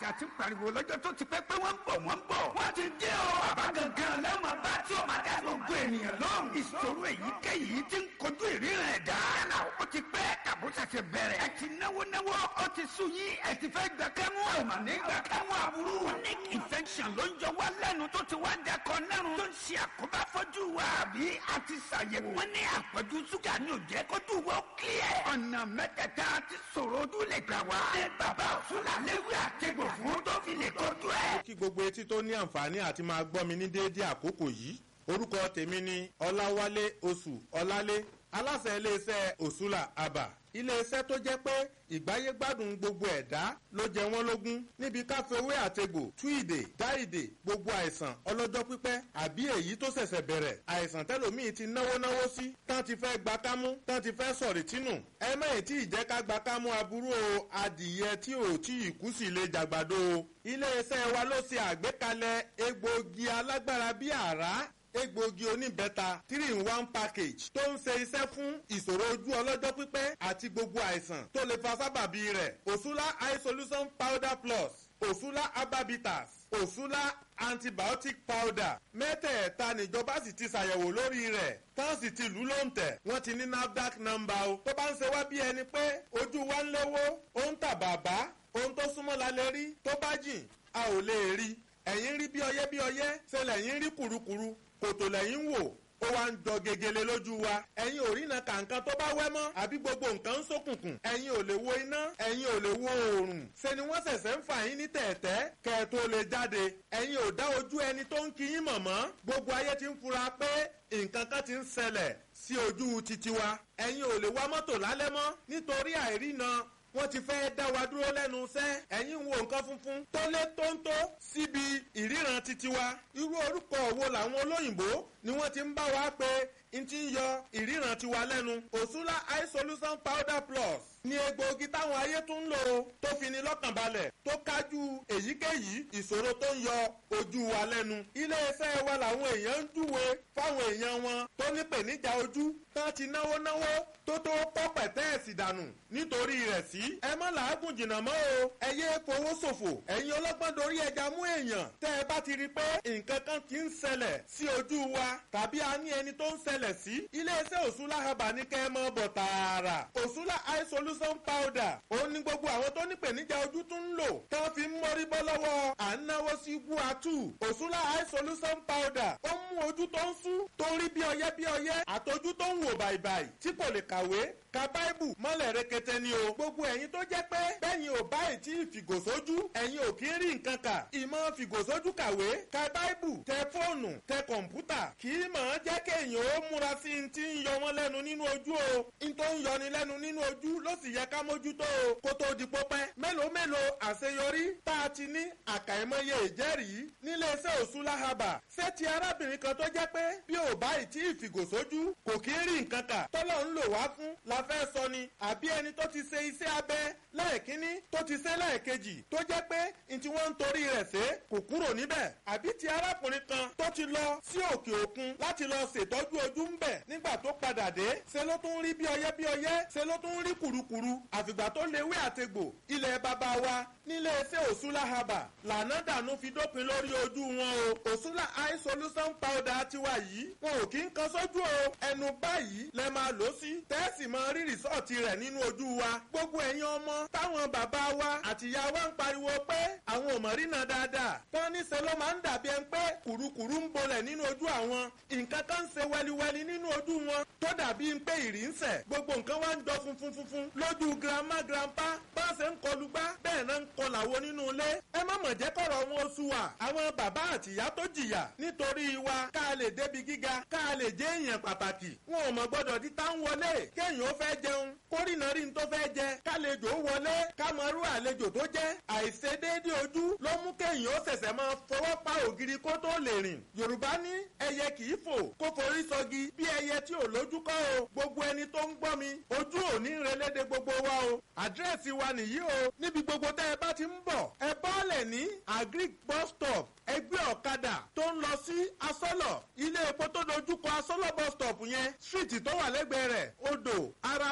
àti pariwo lọ́jọ́ tó ti pẹ́ pé wọ́n ń bọ̀ wọ́n ń bọ̀. wọ́n ti dé o. bàbá gangan lẹ́wọ̀n bá tí o máa dá gbogbo ènìyàn lóhùn. ìṣòro èyíkéyìí ti ń kojú ìríran ẹ̀dá. yálà ó ti pẹ́ tàbó ṣẹ̀ṣẹ̀ bẹ̀rẹ̀. ẹ ti náwó náwó ó ti sú yín ẹ ti fẹ́ gbà kẹ́mú. ẹ mà ní gbà kẹ́mú aburú. chronic infection ló ń jọ wá lẹ́nu tó ti wá dakọ̀ nẹ́run. tó ń ṣe àkóbá fọ́jú wa àbí a ti ṣàyẹ̀wò. wọ́n ní àpọ̀jù ṣúgà ní òjẹ́ kójú wọ́n kílẹ̀. ọ̀nà mẹ́tẹ̀ẹ̀ta ti ṣòro ojú lè gbà wá. ní bàbá òṣùlà léwu àtẹ̀gbò fún tó fi lè kojú ẹ̀. kí gbogbo etí tó ní àǹfààní àti máa gbọ́ mi ní déédéé àkókò yìí orúkọ tèmi ni ọláwálé oṣù ọlálé aláṣẹ iléeṣẹ́ òṣùlà àbà iléeṣẹ́ tó jẹ́ pé ìgbáyé gbádùn gbogbo ẹ̀dá ló jẹ wọ́n lógún níbi káfíwé àtegbò túìdè dáìdè gbogbo àìsàn ọlọ́jọ́ pípẹ́ àbí èyí tó ṣẹ̀ṣẹ̀ bẹ̀rẹ̀ àìsàn tẹ́lòmíì ti náwó náwó sí tán ti fẹ́ gba kámú tán ti fẹ́ sọ̀rì tínú ẹ mẹ́yìn tí ìjẹ́ ká gba kámú aburú o adìyẹ tí ò tí ì kú sí lè jàgbàdo o iléeṣẹ́ wa ló ṣe àgbékalẹ̀ egbòogi alágbára bíi àrá egbòogi oníbẹ́ta three in one package tó ń ṣe iṣẹ́ fún ìṣòro ojú ọlọ́jọ́ pípẹ́ àti gbogbo àìsàn tó lè fa sábàbí rẹ̀ òṣùlá eye solution powder plus òṣùlá herbabitas òṣùlá antibiotic powder mẹ́tẹ̀ẹ̀ta níjọba sì ti ṣàyẹ̀wò lórí rẹ̀ tán sì ti lù ló ń tẹ̀ wọ́n ti ní nafdac number o tó bá ń ṣe wá bí ẹni pé ojú wa ń léwó ó ń tà bàbá ohun tó súnmọ́ la lè rí tó bá jìn a ò lè rí ẹ̀yìn rí bí ọyẹ́ bí ọyẹ́ ṣe lẹ́yìn rí kùrukùru kòtò lẹ́yìn wò ó wá ń jọ gegele lójú wa ẹ̀yin ò rína kàǹkan tó bá wẹ́ mọ́ àbí gbogbo nǹkan ń ṣókùnkùn ẹ̀yin ò lè wo iná ẹ̀yin ò lè wo oòrùn ṣe ni wọ́n ṣẹ̀ṣẹ̀ ń fà yín ní tẹ̀tẹ́ kẹ́ ẹ tó lè jáde ẹ̀yin ò dá ojú ẹni tó ń kí yín mọ̀ mọ́ gbogbo ayé ti ń fura pé nǹkan kan ti ń ṣẹlẹ̀ sí ojú titi wa ẹ̀yin ò lè wá mọ́tò lálẹ́ mọ́ nítorí àìrína wọ́n ti fẹ́ dá wa dúró lẹ́nu iṣẹ́ ẹ̀yin wo nǹkan funfun tó lé tóńtó síbi ìríran titi wa irú orúkọ wo làwọn olóyìnbó ni wọ́n ti ń bá wa pé n ti ń yọ ìríran tiwa lẹ́nu òṣùlá eye solution powder plus ní egbòogi táwọn ayé tún ń lò tó fi ni lọ́kàn balẹ̀ tó kájú èyíkéyìí ìṣòro tó ń yọ ojú wa lẹ́nu iléeṣẹ́ wa làwọn èèyàn ń júwe fáwọn èèyàn wọn tó ní pèníjà ojú tán ti náwó náwó tó tó pọ́ pẹ̀tẹ́ẹ̀sì dànù nítorí rẹ̀ sí. ẹ má làágùn jìnnà mọ́ o ẹ yé fowó ṣòfò ẹ̀yin ọlọ́gbọ́n dorí ẹja mú èèyàn tẹ́ ẹ bá ti rí i pé nǹkan kan ti ń ṣẹlẹ̀ sí ojú wa tàbí a ní ẹni tó ń ṣẹlẹ̀ sí. iléeṣẹ́ òṣùlá haba ní kẹ́ ẹ mọ́ bọ̀ tààrà òṣùlá eye solution powder òun ní gbogbo àwọn tó ní pèníjà ojú tún ń lò tán fi ń mọ́rí bọ́ lọ́wọ́ à ń náwó sí guatu òṣùlá eye solution powder ó mú ojú tó ń sú tó ń rí bí ọyẹ́ bí ọyẹ́ àtọ́jú tó ń wò bàìbàì tí kò lè kàwé ka báìbù mọ́lẹ̀ rẹkẹtẹ ni o. gbogbo ẹ̀yin tó jẹ́ pé bẹ́yìn ò báyìí tí fìgòsójú ẹ̀yin ò kí ń rí nǹkan kà. ìmọ̀ fìgòsójú kàwé ka báìbù tẹ fóònù tẹ kọ̀ǹpútà kì í mọ̀ ọ́n jẹ́ kéèyàn ó múra sí i ti ń yọ wọ́n lẹ́nu nínú ojú o. n tó ń yọni lẹ́nu nínú ojú ló sì yẹ ká mójútó o. kó tó di pópẹ́ mélòó mélòó àṣeyọrí tá a ti ní àkàìmọye ìjẹ́rìí níléeṣẹ́ òṣùlá haba ṣé ti arábìnrin kan tó jẹ́ pé bí ò báyìí tí ìfìgòsójú kò kí ń rí nǹkan kà tọ́lọ́ ń lò wá fún la fẹ́ sọ ni àbí ẹni tó ti ṣe iṣẹ́ abẹ lẹ́ẹ̀kínní tó ti ṣe lẹ́ẹ̀kejì tó jẹ́ pé n tí wọ́n ń torí rẹ̀ ṣe kò kúrò níbẹ̀ àbí ti arákùnrin kan tó ti lọ sí òkè òkun láti lọ ṣètọ́jú ojú ń bẹ̀ nígbà tó padà dé ṣe ló tún rí bí ọyẹ́ bí ọyẹ́ ṣe ló tún rí kùrukùru àfìgbà tó lewé àtegbò ilẹ̀ bàbá wa nílé iṣẹ́ òṣùlá haba lànà dànù fi dópin lórí ojú wọn o òṣùlá eye solution powder tiwa yìí wọn ò kí ń kan sójú o ẹnu báyìí lẹ máa lò sí tẹ́sì máa rí rìsọ́ọ̀tì rẹ̀ nínú ojú wa gbogbo ẹ̀yin ọmọ táwọn bàbá wa àtìyá wa ń pariwo pé àwọn ò mọ̀ rí náà dáadáa tán níṣẹ́ ló máa ń dàbí ẹni pé kùrukùru ń bolẹ̀ nínú ojú àwọn nǹkan kan ń ṣe wẹliwẹli nínú ojú wọn tó dàbí pé ìrì ń sẹ̀ gbogbo nǹkan wá ń jọ funfun funfun lójú grandma grandpa bá ṣe ń kọlu gbá bẹ́ẹ̀ náà ń kọlà wo nínú ilé ẹ má mọ̀ jẹ́ kọ̀rọ̀ wọn oṣù wa àwọn bàbá àtìyá tó jìyà nítorí wa ká lè débi gíga ká lè jẹ́ èèyàn pàtàkì wọn ò mọ̀ gbọ́dọ̀ di tá ń wọlé kéèyàn ó fẹ́ jẹun kórìnà rí n tó fẹ́ jẹ kálejò wọlé kámọ́rú àlejò tó jẹ́ àìṣedéédé ojú ló mú kéèyàn ó ṣẹ̀ṣẹ̀ máa fọwọ́ pa ògiri kó tó lè rìn yorùbá ní ẹyẹ kì í fò kó forí sọgi bí ẹyẹ tí ò lójú kọ́ o gbogbo ẹni tó ń gbọ́ mi ojú ò ní relédè gbogbo wa o àdírẹ́sì wa nìyí o níbi gbogbo tẹ́ ẹ bá ti ń bọ̀ ẹ bọ́ọ̀lẹ̀ ní agric bus stop ẹgbẹ́ ọ̀kadà tó ń lọ sí asọ́lọ̀ ilé epo tó dojúkọ asọ́lọ̀ bus stop yẹn street tó wà lẹ́gbẹ̀ẹ́ rẹ̀ odò ara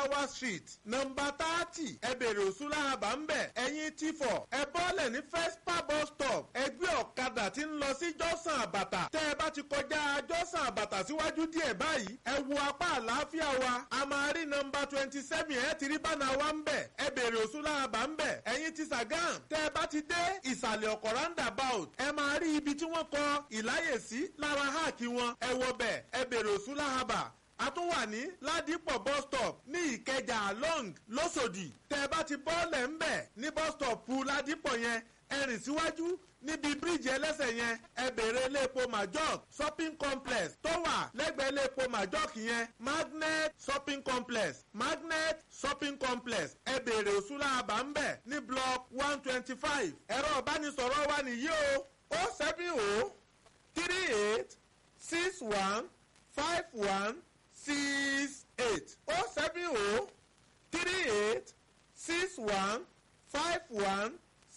arawa street nọmba thirty ẹ bèrè òṣùlá àbá ń bẹ̀ ẹ̀yin tí fọ̀ ẹ bọ́lẹ̀ ní fespa bus stop ẹgbẹ́ ọ̀kadà tí ń lọ sí jọ́sàn àbàtà tẹ́ ẹ bá ti kọjá jọ́sàn àbàtà síwájú díẹ̀ báyìí ẹ wo apá àlàáfíà wa a máa rí nọmba twenty seven ẹ ti rí bánà wa ń bẹ̀ ẹ bèrè òṣùlá àbá ń bẹ̀ ẹ̀yin ti sàgán tẹ́ ẹ bá ti dé ìsàlẹ̀ ọkọ̀ roundabout ẹ máa rí ibi tí wọ́n kọ ìláyèsí lára háàkì wọn ẹ wọ bẹ̀ ẹ bèrè òṣùlá àbà a tún wà ní ládìpọ̀ bus stop ní ìkẹjà long lọ́sọ̀dì tẹ́ ẹ bá ti bọ́ọ̀lẹ̀ ń bẹ̀ ní bus stop ládìpọ̀ yẹn ẹ rìn síwájú níbi bíríìjì ẹlẹ́sẹ̀ yẹn ẹ bèrè iléepo majok shopping complex tó wà lẹ́gbẹ̀ẹ́ iléepo majok yẹn magnet shopping complex magnet shopping complex ẹ bèrè òṣùlá àbá ń bẹ̀ ní block one twenty five ẹ̀rọ ìbánisọ̀rọ̀ wa nìyí o o seven o three eight six one five one six eight oh seven oh three eight six one five one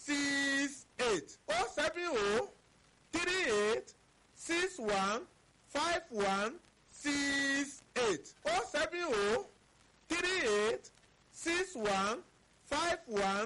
six eight oh seven oh three eight six one five one six eight oh seven oh three eight six one five one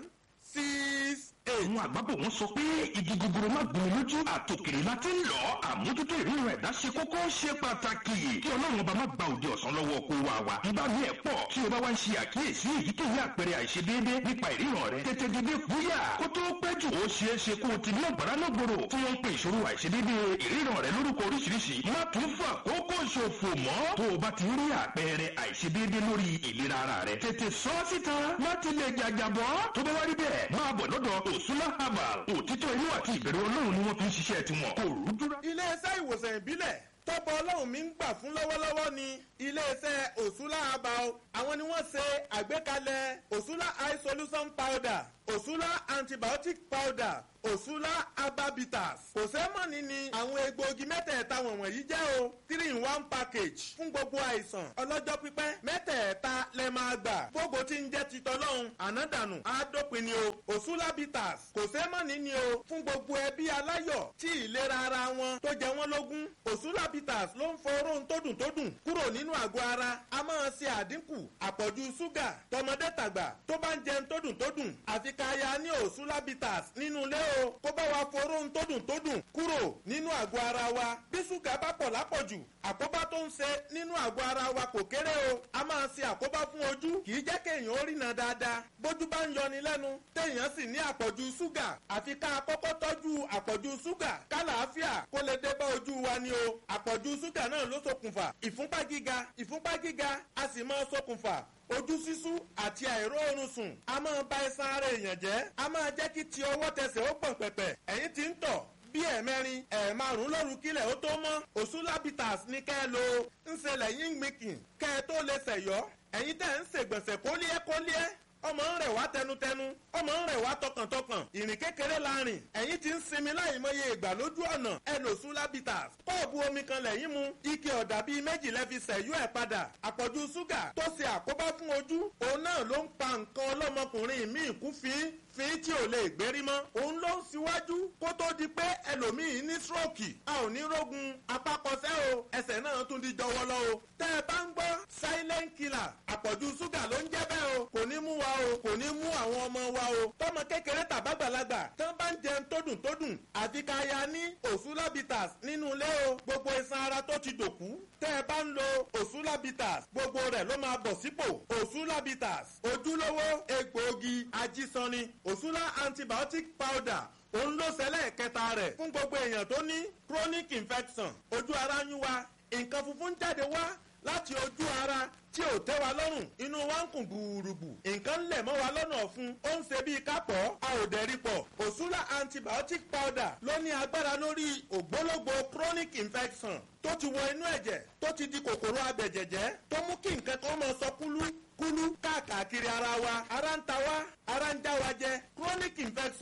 six eight. àwọn àgbàbọ̀ wọn sọ pé igi gogoro má gbomi lójú àtòkèrè la ti ń lọ àmójútó ìríran ẹ̀dá ṣe kókó ṣe pàtàkì kí ọlọ́run ọba má gba òde ọ̀sán lọ́wọ́ kó wa wa nígbà mí ẹ̀ pọ̀ tí o bá wá ń ṣe àkíyèsí èyíkéyìí àpẹẹrẹ àìṣedéédé nípa ìríran rẹ tètè dédé fúyà kó tó pẹ́ jù ó ṣeé ṣe kó o ti ní ọ̀gbára lọ́gbòrò tí wọ́n ń pe ìṣòro àìṣedéédé ìríran rẹ lórúkọ oríṣiríṣi má tún fà kókó ṣòfò mọ́ tó o bá ti rí àpẹẹrẹ àìṣedéédé lórí ìlera ara rẹ tètè sọ síta láti lè jàjàbọ́ tó bá wá rí bẹ́ẹ̀ máa bọ̀ lọ́dọ̀ òṣùlá herbal òtítọ́ inú àti ìbẹ̀rù ọlọ́run ni wọ́n fi ń ṣiṣẹ́ tiwọn kò rúdúrà. iléeṣẹ́ ìwòsàn ìbílẹ̀ tọ́pọ̀ ọlọ́run mi ń gbà fún lọ́wọ́lọ́wọ́ ni iléeṣẹ́ òṣùlá herbal àwọn ni wọ́n ṣe àgbékalẹ̀ òṣùlá eye solution powder òṣùlá antibiotic powder òṣùlá herbabitas kò sẹ́mọ̀nì ni àwọn egbòogi mẹ́tẹ̀ẹ̀ta wọ̀nyí jẹ́ o three in one package fún gbogbo àìsàn ọlọ́jọ́ pípẹ́ mẹ́tẹ̀ẹ̀ta lẹ máa gbà gbogbo tí ń jẹ́ titọ́lọ́hún ànádànù àádópin ni o òṣùlá bitters kò sẹ́mọ̀nì ni o fún gbogbo ẹbí aláyọ̀ tí ìlera ara wọn tó jẹ wọ́n lógún òṣùlá bitters ló ń fọ oróhun tó dùn tó dùn kúrò nínú àgọ́ ara a máa ṣe àdínkù àpọ̀jù ṣúgà tọmọdé tàgbà tó bá ń jẹun tó dùn tó dùn àfi ká ya ní òṣùlá bitters nínú ilé o kó bá wa fọ oróhun tó dùn tó dùn kúrò nínú àgọ́ ara wa bí ṣúgà bá pọ̀ lápọ̀jù àkóbá tó ń ṣe nínú àgọ́ ara wa kò kéré o a máa ṣe àkóbá fún ojú kì í jẹ́ kéèyàn ó rìnà dáadáa bójú bá ń yọni lẹ́nu téèyàn sì ní àpọ̀jù ṣúgà àfi ká kọ́kọ́ tọ́jú àpọ̀jù ṣúgà kálàáfíà kó lè dé bá ojú wa ni o àpọ̀jù ṣúgà náà ló ṣokùnfà ìfúnpá gíga ìfúnpá gíga a sì máa ṣokùnfà ojú sísú àti àìróorun sùn a máa ba ẹsan ara èèyàn jẹ́ a máa jẹ́ kí ti ọwọ́ tẹsẹ̀ ó pọ̀n pẹ̀pẹ̀ ẹ̀yìn tí ń tọ̀ bí ẹ̀mẹrin ẹ̀ẹ̀márùn lóru kílẹ̀ ó tó mọ́ òṣùlábìtàs ní kẹ́ ẹ lo ńṣe lẹ́yìn gbìnkìn kẹ́ ẹ tó lè ṣẹ̀yọ́ ẹ̀yin tẹ̀ ń ṣègbọ̀nsẹ̀ kólíẹ́ kólíẹ́ ọmọ ń rẹ̀ wá tẹnutẹnu ọmọ ń rẹ̀ wá tọkàntọkàn ìrìn kékeré la rìn ẹ̀yin ti ń sinmi láì mọye ìgbà lójú ọ̀nà ẹ lò sulabitas kọ́ọ̀bù omi kan lẹ́yìn mu ike ọ̀dà bíi méjì lẹ́ fi ṣẹ̀yú ẹ̀ padà àpọ̀jù ṣúgà tó ṣe àkóbá fún ojú òun náà ló ń pa nǹkan ọlọ́mọkùnrin míì kú fín fín tí ò lè gbérí mọ́ òun ló ń síwájú kó tó di pé ẹlòmíì ní stroke a ò ní rógun apákọsẹ́ o ẹsẹ̀ náà tún di jọwọ́lọ́ o tẹ́ ẹ bá ń gbọ́ silent killer àpọ̀jù ṣúgà ló ń jẹ́ bẹ́ẹ̀ o kò ní mú wa o kò ní mú àwọn ọmọ wa o tọmọ kékeré tàbágbàlagbà tán bá ń jẹun tó dùn tó dùn àfi ká ya ní òsúlábìtàs nínú ilé o gbogbo iṣan ara tó ti dòkú tẹ́ ẹ bá ń lo òsúlábìtàs gbogbo rẹ̀ ló máa bọ̀ sípò òsúlábìtàs ojúlówó egbòogi ajísanni òsúlá antibiotic powder òun ló ṣẹlẹ̀ kẹta rẹ̀ fún gbogbo èèyàn tó ní chronic infection ojú ara ń yún wa nǹkan funfun jáde wá láti ojú ara tí ò tẹ́ wa lọ́rùn inú wa ń kùn gbùrùgbù nǹkan lẹ̀ mọ́ wa lọ́nà ọ̀fun ó ń ṣe bíi kápọ̀ a ò dẹ̀rí pọ̀ òṣùlà antibiotic powder ló ní agbára lórí ògbólógbò chronic infection tó ti wọ inú ẹ̀jẹ̀ tó ti di kòkòrò abẹ̀jẹ̀jẹ̀ tó mú kí nǹkan kan máa sọ kúlú kúlú káàkiri ara wa ara ń ta wa ara ń já wa jẹ chronic infection tó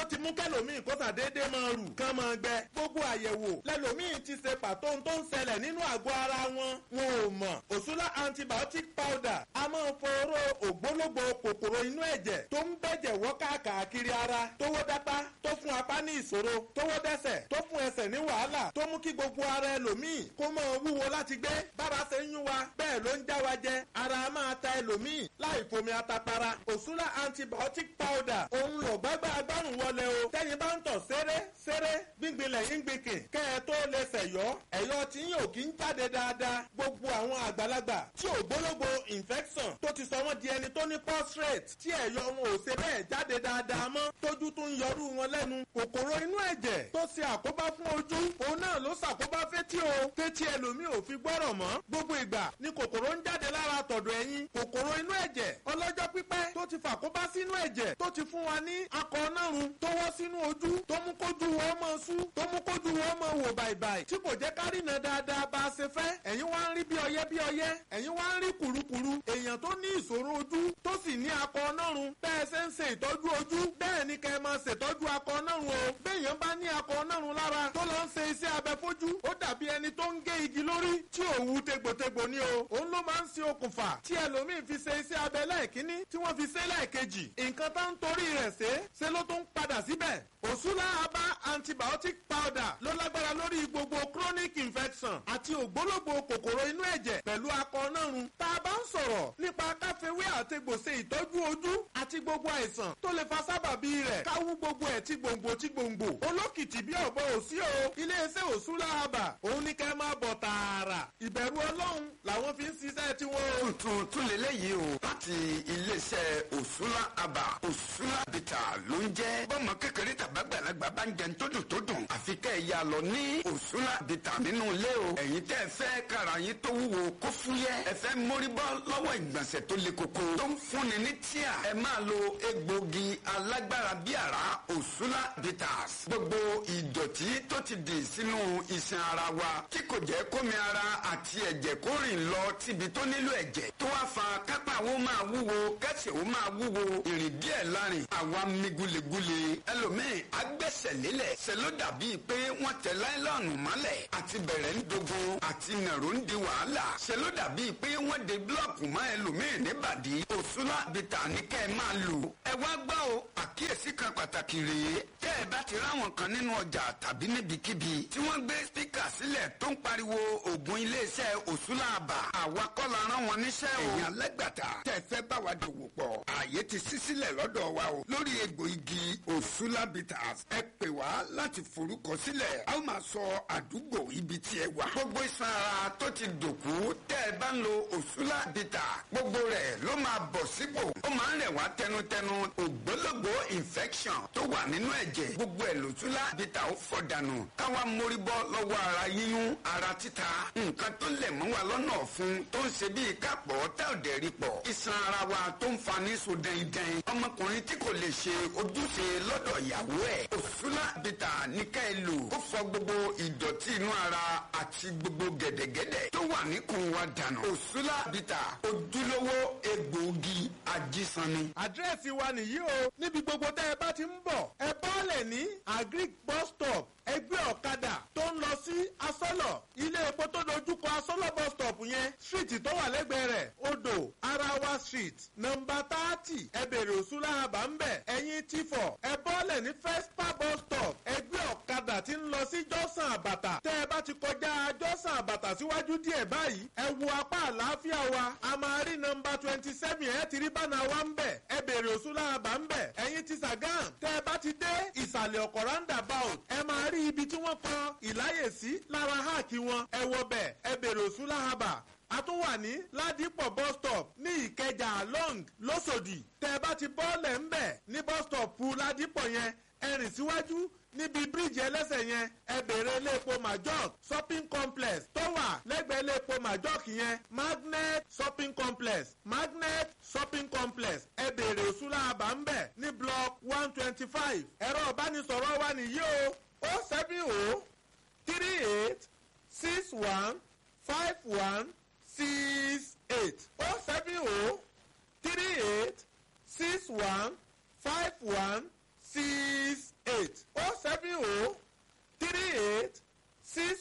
ti mú kẹlòmíì kó sàdédé máa rù kán máa gbẹ gbogbo àyẹ̀wò lẹlòmíì ti ṣe pàtó ohun tó ń ṣẹlẹ̀ nínú àgọ́ ara wọn wọn ò mọ̀ òṣùlá antibiotic powder a máa foró ògbólógbò kòkòrò inú ẹ̀jẹ̀ tó ń bẹ̀jẹ̀ wọ́ káàkiri ara tówó dápá tó fún apá ní ìṣòro tówó dẹ́sẹ̀ tó fún ẹsẹ̀ ní wàhálà tó mú kí gbogbo ara ẹlòmíì kó máa wúwo láti gbé bára ṣe ń yún wa bẹ́ẹ̀ ló ń já wa jẹ ara máa ta ẹlòmíì láì fomi atapara òṣùlá antibiotic powder òun lò gbágbá agbárùn wọlé o tẹ́yin bá ń tọ̀ séré séré gbíngbinlẹ̀ yín gbìnkìn kẹ́ ẹ tó lè sẹ̀yọ́ ẹ̀yọ́ tí yín ò kí ń jáde dáadáa gbogbo àwọn àgbàlagbà tí ògbólógbò infection tó ti sọ wọ́n di ẹni tó ní prostate tí ẹ̀yọ́ wọn ò ṣe bẹ́ẹ̀ jáde dáadáa mọ́ tójú tún yọrù wọn lẹ́nu kòkòrò inú ẹ̀jẹ̀ tó ṣe àkóbá fún ojú òun náà ló ṣàkóbá fétí o fétí ẹlòmíì ò fi gbọ́rọ̀ mọ́ gbogbo ìgbà ni kòkòrò ń jáde lára tọ̀dọ̀ ẹ̀yìn kòkòrò inú ẹ̀jẹ̀ ọlọ́jọ́ pípẹ́ tó ti fàkóbá sínú ẹ̀jẹ̀ tó ti fún wa ní akọ nárun tó wọ́ sínú ojú tó mú kójú wọn mọ́ sú tó mú kójú wọn mọ́ wò bàìbàì tí kò jẹ́ ká rìnà dáadáa bá a ṣe fẹ́ ẹ̀yin wá ń rí bí ọyẹ́ bí ọyẹ́ ẹ̀yin wá ń rí kùrukùru èèyàn tó ní ìṣòro ojú tó sì ní akọ nárun bẹ́ẹ̀ ṣe ń ṣe ìtọ́jú ojú bẹ́ẹ̀ ni kẹ́ ẹ máa ṣètọ́jú akọ nárun o béèyàn bá ní akọ nárun lára tó lọ ń ṣe iṣẹ́ abẹ fojú ó dàbí ẹni tó ń gé igi lórí tí òwú tegbòtegbò ni o òun ló máa ń ṣe okùnfà tí ẹlòmíín fi ṣe iṣẹ́ abẹ lẹ́ẹ̀kínní tí wọ́n fi ṣe lẹ́ẹ̀kejì nǹkan tá ń torí rẹ̀ ṣe ṣe ló tún padà síbẹ̀ òṣùlá abá antibiotic powder ló lágbára lórí gbogbo chronic infection àti ògbólógbò kòkòrò inú ẹ̀jẹ̀ pẹ̀lú akọ nárun tá a bá ń sọ̀rọ̀ nípa káfíwé àtegbòsè ìtọ́jú ojú àti gbogbo àìsàn tó lè fa sábàbí rẹ̀ káwú gbogbo ẹ̀ tí gbòǹgbò tí gbòǹgbò olókìtì bí ọ̀bọ òsí o iléeṣẹ́ òṣùlá abà òun ní kẹ́ máa bọ̀ tààrà ìbẹ̀rù ọlọ́run làwọn fi ń ṣiṣẹ́ tiwọn o. tuntun tún lélẹ́yìí o láti iléeṣẹ́ òṣùlá àbà òṣùlá bìtà ló ń jẹ́ bọ́mọ kékeré tàbágbàlagbà bá ń jẹun tó dùn tó dùn àfi kẹ́ ẹ̀ yà lọ ní òṣùlá bìtà nínú ilé o ẹ̀yin tẹ́ ẹ fẹ́ kára yín tó wúwo kó fúyẹ́ ẹ fẹ́ mórí bọ́ lọ́wọ́ ìgbọ̀nsẹ̀ tó le koko tó ń fúnni ní tíà ẹ máa lo egbògi alágbára bí àrá òṣùlá bitters gbogbo ìdọ̀tí tó ti dì sínú iṣan ara wa tí kò jẹ́ kómi ara àti ẹ̀jẹ̀ kó rìn lọ síbi tó nílò ẹ̀jẹ̀ tó wá fa kápá wo máa wúwo kẹsẹ̀ wo máa wúwo ìrìn díẹ̀ lárin àwa mi gulegule ẹlòmíì agbẹ́sẹ̀ lélẹ̀ ṣe ló dàbí pé wọ́n tẹ láìlọ́ọ̀nù mọ́lẹ̀ àti bẹ̀rẹ̀ ń dogun àti nàró ń di wàhálà ṣe ló dàbí pé wọ́n de búlọ̀kù mọ́ ẹlòmíì níbàdí òṣùlá bìtà ní kẹ́ ẹ máa lò ẹ wá gbọ́ o àkíyèsí kan pàtàkì rèé tẹ́ ẹ bá ti ráwọn kan nínú ọjà tàbí níbikíbi tí wọ́n gbé spíkà sílẹ̀ tó ń pariwo ògùn iléeṣẹ́ òṣùlá àbà àwa kọ́ la rán wọn níṣẹ́ o. èèyàn lẹ́gbàtà tẹ́ ẹ fẹ́ bá wa dòwò pọ̀ ààyè ti ṣí sílẹ̀ lọ́dọ̀ wa o lórí egbò igi òṣùlá bitters ẹ pè wá láti forúkọ sílẹ̀ a ó máa sọ àdúgbò ibi tí ẹ wà. gbogbo iṣan ara tó ti dòkú tẹ́ ẹ bá ń lo òṣùlá bitters gbogbo rẹ̀ ló máa bọ̀ sípò ó máa ń rẹ̀ wá tẹnutẹnu ògbólógbò infection tó wà nínú ẹ̀jẹ̀ gbogbo ẹ̀ lòṣùlá bitters ó fọ̀ dànù káwa mórí bọ́ lọ́wọ́ ara yíyún ara títa nǹkan tó lẹ̀ mọ́ wa lọ́nà ọ̀fun tó ń ṣe bíi kápọ̀ tá ò dẹ̀ rí pọ̀ iṣan ara wa tó ń fa ní so dẹ́ndẹ́n ọmọkùnrin tí kò lè ṣe ojúṣe lọ́dọ̀ ìyàwó ẹ̀ òṣùlá bìtà ní ká ẹ lò ó fọ̀ gbogbo ìdọ̀tí inú ara àti gbogbo gẹ̀dẹ̀gẹ̀dẹ̀ tó wà níkùn wa dànù òṣùlá bìtà ojúlówó egbòogi ajísanni. àdírẹ́sì wa nìyí o níbi gbogbo tẹ́ ẹ bá ti ń bọ̀ ẹ bọ́ọ̀lẹ̀ ní agric bus stop ẹgbẹ́ ọ̀kadà tó ń lọ sí asọ́lọ̀ ilé epo tó dojúkọ asọ́lọ̀ bus stop yẹn street tó wà lẹ́gbẹ̀ẹ́ rẹ̀ odò arawa street nọmba thirty ẹ bèrè òṣùlá àbá ń bẹ̀ ẹ̀yìn tìfọ̀ ẹ bọ́ọ̀lẹ̀ ní fespa bus stop ẹgbẹ́ ọ̀kadà tí ń lọ sí jọ́sàn àbàtà tẹ́ ẹ bá ti kọjá jọ́sàn àbàtà síwájú díẹ̀ báyìí ẹ wo apá àlàáfíà wa a máa rí nọmba twenty seven ẹ ti rí bánà wa ń bẹ̀ ẹ bèrè òṣùlá àbá ń bẹ̀ ẹ̀yìn ti sàgán tẹ́ ẹ bá ti dé ìsàlẹ̀ ọ̀kọ̀ roundabout ẹ máa rí ibi tí wọ́n kọ ìláyè sí lára háàkì wọn ẹ wọ bẹ̀ ẹ bèrè òṣùlá àbà a tún wà ní ládìpọ̀ bus stop ní ìkẹjà long lọ́sọ̀dì tẹ́ ẹ bá ti bọ́ọ̀lẹ̀ ń bẹ̀ ní bus stop ládìpọ̀ yẹn ẹ rìn síwájú níbi bíríìjì ẹlẹ́sẹ̀ yẹn ẹ bèrè iléepo majok shopping complex tó wà lẹ́gbẹ̀ẹ́ iléepo majok yẹn magnet shopping complex magnet shopping complex ẹ bèrè òṣùlá àbá ń bẹ̀ ní block one twenty five ẹ̀rọ ìbánisọ̀rọ̀ wa nìyí o o seven o three eight six one five one six eight o seven o three eight six one five one six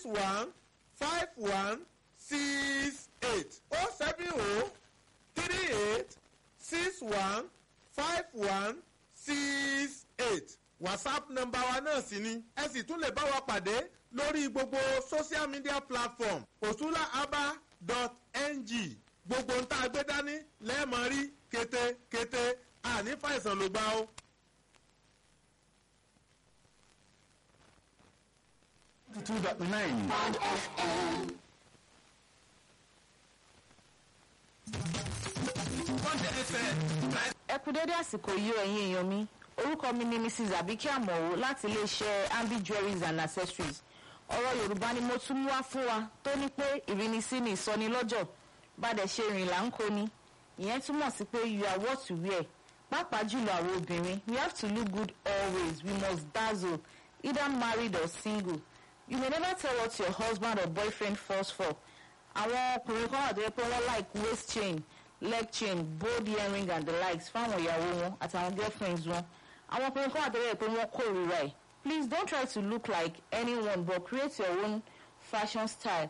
six one five one six eight oh seven oh three eight six one five one six eight whatsapp nọ́mbà wa náà sì ni ẹ sì tún lè bá wa pàdé lórí gbogbo social media platform osulaaba.ng gbogbo ń tá a gbé dání lẹ́ẹ̀mọ́ rí kété-kété àní fàìsàn ló gbá o. two dot nine. ẹ kú dédé àsìkò yìí o ẹ̀yin èèyàn mi orúkọ mi ni mrs abike amọ̀wò láti iléeṣẹ́ ambi jewelries and accessories ọ̀rọ̀ yorùbá ni mo tún mú wá fún wa tó ní pé ìrínisí ni ìsọnilọ́jọ̀ bàdẹ̀ ṣe rìn là ń kó ni ìyẹn túmọ̀ sí pé you are what you wear pàápàá jùlọ àwọn obìnrin we have to look good always we must dazzle either married or single you may never tell what your husband or boyfriend falls for àwọn ọkùnrin kan wà tó yẹ pé wọ́n like waist chain leg chain bold earring and the likes fáwọn ìyàwó wọn àtàwọn girlfriends wọn àwọn ọkùnrin kan wà tó yẹ pé wọ́n kórìíra ẹ̀ please don't try to look like anyone but create your own fashion style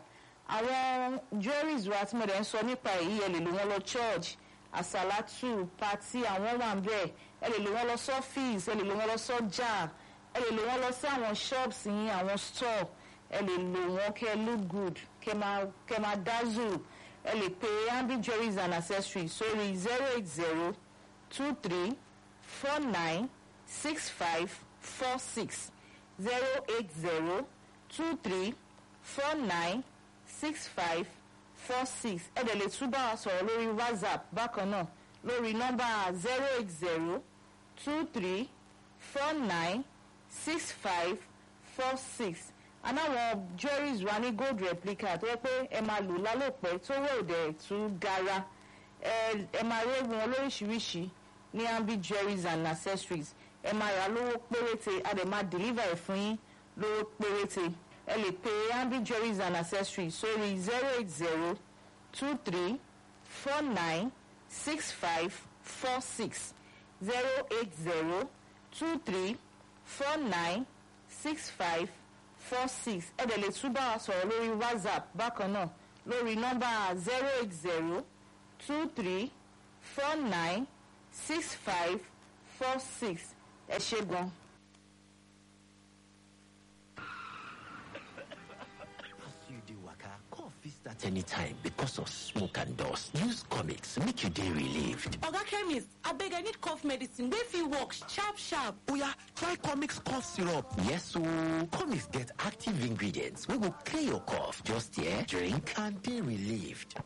àwọn jewelries wa tí mo dẹ̀ ń sọ nípa èyí ẹ lè lò wọ́n lọ church àsàlátù pati àwọn wà ń bẹ̀ ẹ lè lò wọ́n lọ sọ́fíìsì ẹ lè lò wọ́n lọ sọ́jà ẹ lè lò wọ́n lọ sí àwọn shops yín àwọn store ẹ lè lò wọ́n kẹ́ look good kẹ́ máa kẹ́ máa dazzle ẹ lè pe ambi jewelries and accessories sórí zero eight zero two three four nine six five four six zero eight zero two three four nine six five four six ẹ dẹ̀ lè tún bá wa sọ̀rọ̀ lórí whatsapp bákan náà lórí nọ́mbà zero eight zero two three four nine six five four six anáwọn jewelries wa ní gold replica tó yẹ pé ẹ máa lò lálòpẹ́ tó wẹ̀ òdẹ̀ tún gara ẹ ẹ máa rí wọn lóríṣiríṣi ní ambi jewelries and accessories ẹ máa rà lówó péréte a dẹ̀ máa deliver ẹ̀ fún yín lówó péréte ẹ lè pe ambi jewelries and accessories sórí zero eight zero two three four nine six five four six zero eight zero two three four nine six five four six ẹ dẹ̀ lè tún bá wa sọ̀rọ̀ lórí whatsapp bákan náà lórí nọ́mbà zero eight zero two three four nine six five four six ẹ ṣe gan. As you dey waka, cough fit start anytime because of smoke and dust. Use comics make you dey relieved. oga chemist abeg i need cough medicine wey fit work sharp sharp Oya, try comics cough syrup. Yes ooo, comics get active ingredients wey go clear your cough. Just here, drink and dey relieved.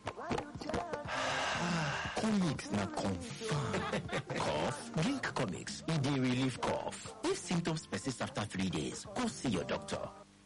comics na confirm. cough? Drink comics, e dey relieve cough. If symptoms persist after three days, go see your doctor.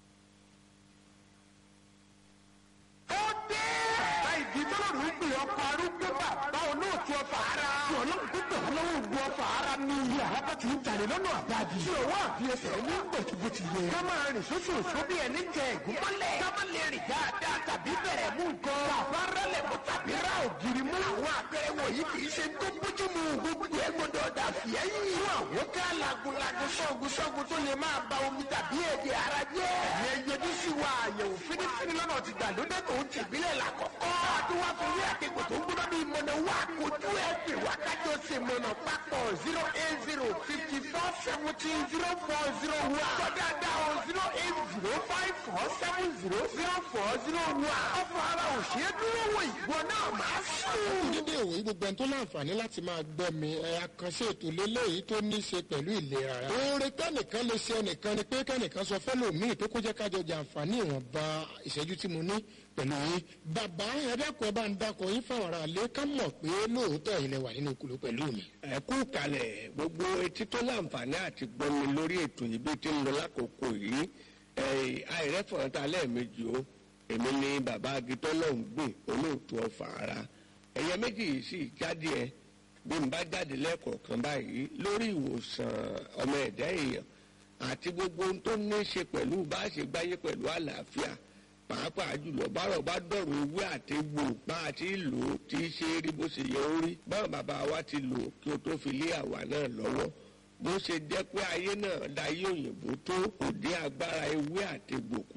ó dé. bàbá ìdí tọ́lọ́run ń pè ọkọ̀ arúgbó bàbá olóòtú ọfà ara. tí ọlọ́run tó tẹ̀ wọ́n lọ́wọ́ gbọ́ ọfà ara ní ilé àlápá tí ń jalè lọ́nà àbájì. tí òwò àfiyèsẹ̀ ní gbòtìgbòtì yẹ. ká máa rìn sóṣooṣo bí ẹni jẹ ẹ̀gún mọ́lẹ̀. ká má lè rìn dáadáa tàbí bẹ̀rẹ̀ mú nǹkan. bàbá rẹlẹ̀ mú tàbí ra ògiri mú. àwọn àpẹẹrẹ wọ̀nyí kì í ṣe tó bójú mu. gbogbo ẹ gbọdọ̀ dà fìẹ́ yìí. fún àwọn ká lagunlagun sọ́gun sọ́gun tó lè máa ba omi tàbí èdè ara jẹ́. ẹ̀yẹ yẹjú sí wa àyẹ̀wò fínífíní lọ́nà ti gbàlódé tó ń tìbílẹ̀ làkọ́kọ́. àdúrà fún yín àtẹ̀kọ̀ tó ń gbọ́dọ̀ bí mọ̀nà wá kojú ẹ̀ pè wá kájọ ṣe mọ̀nà papọ̀ zero eight zero fifty four seventeen zero four zero one. kọjá dá o zero eight zero five four seven zero zero four zero one. ọ̀fọ̀ ara ò ṣeé dúró wò ìwọ náà máa sùn. dédé òwe gbogbo ẹni tó láǹfààní láti máa gbọ́ mi ẹ àkànṣe ètò lélẹ́yìí tó ní í ṣe pẹ̀lú ìlera ara. oore kẹ́nìkan lè ṣe ẹnìkan ni pé kẹ́nìkan sọ fẹ́lòmíì tó kó jẹ́ kájọ jàǹfààní ìwọ̀nba ìṣẹ́jú tí mo ní pẹ̀lú yín. bàbá ẹ̀dẹ́kun ẹ bá ń dakọ̀ yín fáwọn ará ilé ká mọ̀ pé lóòótọ́ ilẹ̀ wà nínú kùlù pẹ̀lú mi. ẹ kú kalẹ̀ gbogbo etí tó láǹfààní àti gbọ́mi lórí ètò yìí bí ti ń lọ lákòókò yìí àìrẹ́fọ̀n ta lẹ́ẹ̀mejì o èmi ni bàbá agitọ́ náà ń gbìn olóòtú ọ̀fà ara ẹ̀yẹ méjì yìí sì jáde ẹ bí n bá jáde lẹ́ẹ̀kọ̀ọ̀kan báyìí lórí ìwòsàn ọmọ ẹ̀dá èèyàn àti gbogbo ohun tó ní í ṣe pẹ̀lú bá a ṣe gbáyé pẹ̀lú àlàáfíà pàápàá jùlọ bárọ̀ bá dọ̀rọ̀ ewé àti egbò bá a ti lò ó tí í ṣe rí bó ṣe yẹ ó rí báwọn bàbá wa ti lò ó kí o tó fi lé àwa náà lọ́wọ́ bó ṣe jẹ́ pé ayé náà dayé òyìnbó tó kò dé agbára ewé àti egbò kù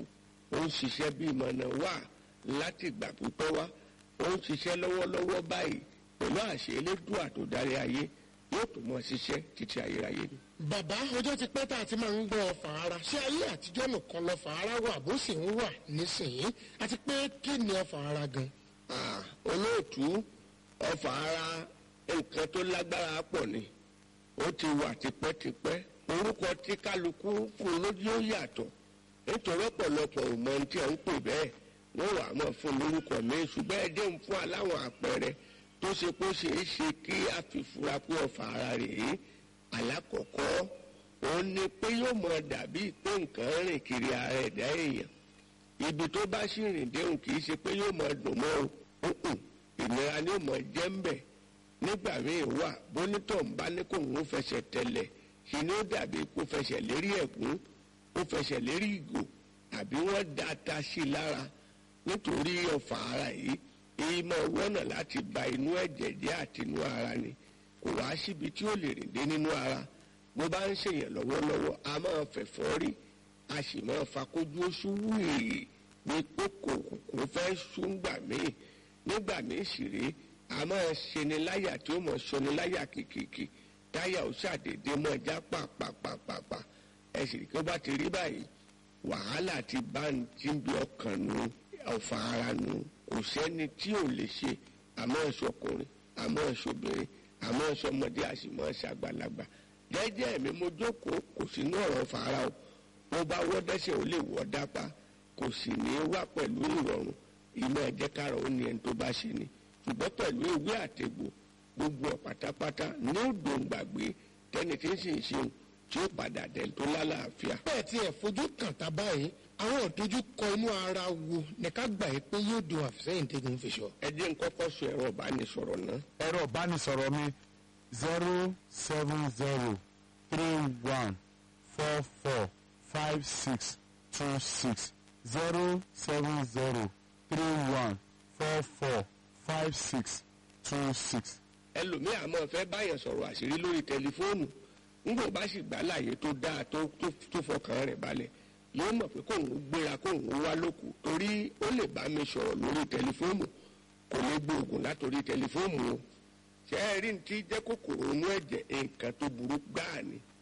ó ń ṣiṣẹ́ bí ìmọ̀nà wà láti ìgbà pípẹ́ wá ó ń ṣiṣẹ́ lọ́wọ́lọ́wọ́ báyìí pẹ̀lú àṣẹ elédùà tó darí ayé yóò tó mọ ṣiṣẹ́ títí ayérayé ni. bàbá ọjọ́ ti pẹ́ tá a ti máa ń gbọ́ ọfà ara ṣé ayé àtijọ́ nìkan lọ́fà ara wà bó sì ń wà nísìnyí àti pé kí ni ọfà ara gan. Ah, olóòtú ọfà ara nǹkan tó lágbára pọ̀ ni ó ti wà tipẹ́tipẹ́ orúkọ tí kálukú fún lójú ó yàtọ̀ nítorí ọ̀pọ̀lọpọ̀ ò mọ ohun tí ẹ̀ ń pè bẹ́ẹ̀ wọ́n wà á mọ̀ fún lórúkọ mi ṣùgbọ́n ẹ dé ń fún aláwọ̀ àpẹẹrẹ tó ṣe kó ṣe é ṣe kí a fi fura pé ọfà ara rèé alákọ̀ọ́kọ́ òun ni pé yóò mọ dàbí pé nǹkan rìn kiri ara ẹ̀dá èèyàn ibi tó bá sì rìn déhùn kì í ṣe pé yóò mọ dùn mọ́ o Mm-mm. ìnira ni yóò mọ jẹ́ ń bẹ̀ nígbà míì wà bónítọ̀ ń bá ní kó ń fẹsẹ̀ tẹ̀lẹ̀ ṣe ni ó dàbí kó fẹsẹ̀ lérí ẹ̀gún ó fẹsẹ̀ lérí ìgò àbí wọ́n da ata sí i lára nítorí ọ̀fà ara yìí èyí máa wọ́nà láti ba inú ẹ̀jẹ̀ jẹ́ àti inú ara ni kò wá síbi tí ó lè rìn dé nínú ara bó bá ń ṣèyàn lọ́wọ́lọ́wọ́ a máa fẹ̀fọ́ rí a sì máa fakójú oṣù wíì ní pé kò kò fẹ́ ṣùgbà míì nígbà míì sì rí a máa ṣeni láyà tí ó mọ̀ ṣeni láyà kìkìkì táyà ó ṣàdédé mọ́ já pàpàpàpàpà ẹ sì rí kí ó bá ti rí báyìí wàhálà ti bá ń tí ń bí ọkàn nu ọ̀fà ara nu kò sẹ́ni tí ò lè ṣe àmọ́ ẹ̀ṣọ́kùnrin àmọ́ ẹ̀ṣọ́bìnrin àmọ́ ẹ̀ṣọ́mọdé àṣìmọ́ ẹ̀ṣàgbàlagbà jẹ́jẹ́ mi mo jókòó kò sínú ọ̀rọ̀ fara o mo bá wọ́ dẹ́sẹ̀ ó lè wọ́ dápá kò sì ní í wá pẹ̀lú ìrọ̀rùn ìmọ̀ ẹ̀jẹ̀ kárọ̀ ó ní ẹni tó bá ṣe ni ṣùgbọ́n pẹ̀lú ewé àtegbò gbogbo ẹ̀ pátápátá ní ó dòǹgbàgbé tẹ́ni tí ń sì ń ṣeun tí ó padà dẹ̀ tó lálàáfíà. bẹ́ẹ̀ tí ẹ̀ fojú kàn tá báyìí àwọn ìdojúkọ inú ara wo ní ká gbà yí pé yóò dùn àfisẹ́yìn tẹ́gun fi sọ. ẹ jẹ́ n kọ́kọ́ sọ ẹ̀rọ ìbánisọ̀rọ̀ náà ẹ̀rọ ìbánisọ̀rọ̀ mi zero seven zero three one four four five six two six zero seven zero three one four four five six two six. ẹlòmíì àmọ́ fẹ́ báyẹn sọ̀rọ̀ àṣírí lórí tẹlifóònù ńgbò bá sì gbà láàyè tó dáa tó tó tó fọkàn rẹ̀ balẹ̀ yóò mọ̀ pé kóun gbéra kóun wá lóku torí ó lè bá mi sọ̀rọ̀ lórí tẹlifóònù kò ní gbóògùn látòrí tẹlifóònù o ṣe é rí ní tí jẹ́ kòkòrò inú ẹ̀jẹ̀ nǹkan tó burú gbáà ni